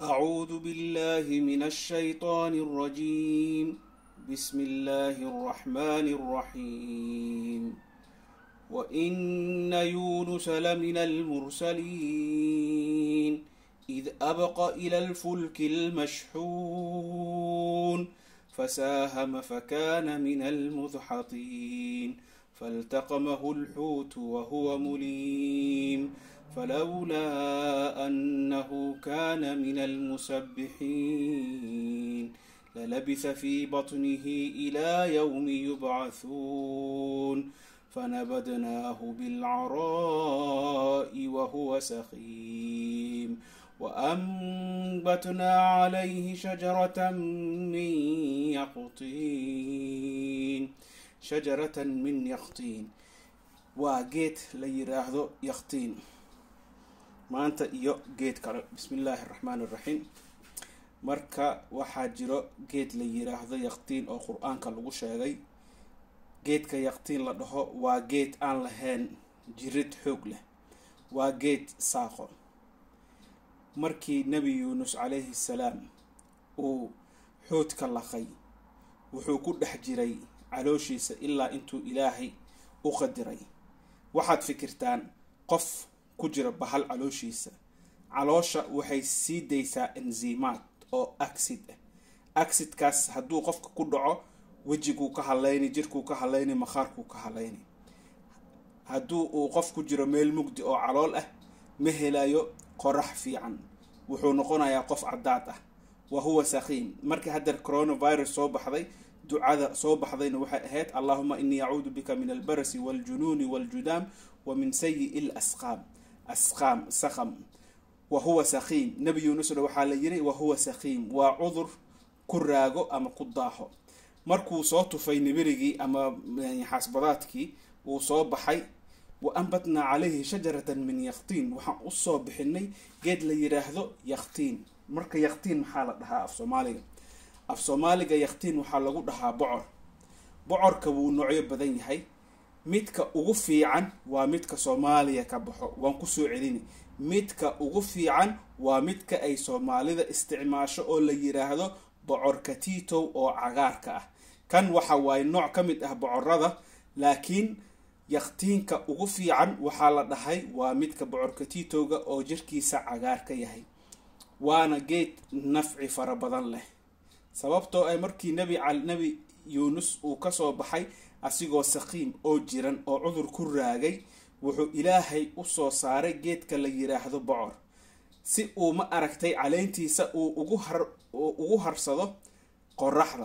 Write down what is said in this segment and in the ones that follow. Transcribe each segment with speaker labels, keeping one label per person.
Speaker 1: أعوذ بالله من الشيطان الرجيم بسم الله الرحمن الرحيم وإن يونس لمن المرسلين إذ أبق إلى الفلك المشحون فساهم فكان من المدحضين فالتقمه الحوت وهو مليم فلولا أنه كان من المسبحين للبث في بطنه إلى يوم يبعثون فنبذناه بالعراء وهو سقيم وأنبتنا عليه شجرة من يقطين شجرة من يقطين وجيت ليراهدو يقطين maanta iyo geed kale bismi illaahi araxmaani iraxiim marka waxaa jiro geed la yiraahdo yaqtiin oo qur-aanka lagu sheegay geedka yaqtiin la dhaho waa geed aan lahayn jirid xoog leh waa geed saaqo markii nebi yuunus calayhi salaam uu xoodka laqay wuxuu ku dhex jiray calooshiisa ilaa intuu ilaahay u qadiray waxaad fikirtaan qof ku jira bahal calooshiisa caloosha waxay sii daysaa enzimaad oo acsid ah acsidkaas hadduu qofka ku dhaco wejiguu ka hadlayni jirkuu ka hadlayni makhaarkuu ka hadlayni hadduu uu qof ku jiro meel mugdi oo calool ah ma helayo qorax fiican wuxuu noqonayaa qof caddaad ah wa huwa sakiim markii haddeer coronavirus soo baxday ducada soo baxdayna waxay ahayd allahuma inii acuudu bika min albarasi waljunuuni waljudaam wa min sayi l asqaam asqaam sakam wa huwa sakiim nebi yuunusna waxaa la yiri wa huwa sakiim waa cudur ku raago ama ku daaho markuu soo tufay nibirigii ama xaasbadaadkii uu soo baxay wa anbatnaa calayhi shajaratan min yaktiin waxaan usoo bixinay geed la yiraahdo yaktiin marka yaktiin maxaa la dhahaa af soomaaliga af soomaaliga yaktiin waxaa lagu dhahaa bocor bocorka wuu noocyo badan yahay midka ugu fiican waa midka soomaaliya ka baxo waan kusoo celini midka ugu fiican waa midka ay soomaalida isticmaasho oo la yiraahdo bocorka tiitow oo cagaarka ah kan waxa waaye nooc ka mid ah bocorada laakiin yaktiinka ugu fiican waxaa la dhahay waa midka bocorka tiitowga oo jirkiisa cagaar ka yahay waana geed nafci fara badan leh sababtoo ay markii nebi nebi yuunus uu kasoo baxay asigoo sakiim oo jiran oo cudur ku raagay wuxuu ilaahay usoo saaray geedka la yiraahdo bocor si uu ma aragtay caleyntiisa uu ugu har ugu harsado qoraxda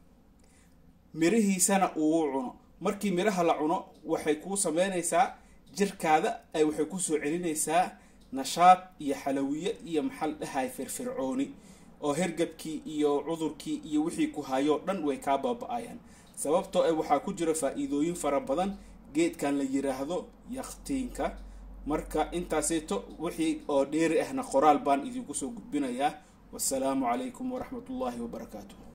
Speaker 1: mirihiisana uu u cuno markii miraha la cuno waxay kuu sameynaysaa jirkaada ay waxay kusoo celinaysaa nashaad iyo xalawiye iyo maxal dhahay firfircooni oo hergabkii iyo cudurkii iyo wixii ku hayoo dhan way kaa baaba-ayaan sababtoo ah waxaa ku jira faa-iidooyin fara badan geedkan la yiraahdo yaktiinka marka intaaseeto wixii oo dheeri ahna qoraal baan idinku soo gudbinayaa wasalaamu calaykum waraxmatullaahi wabarakaatu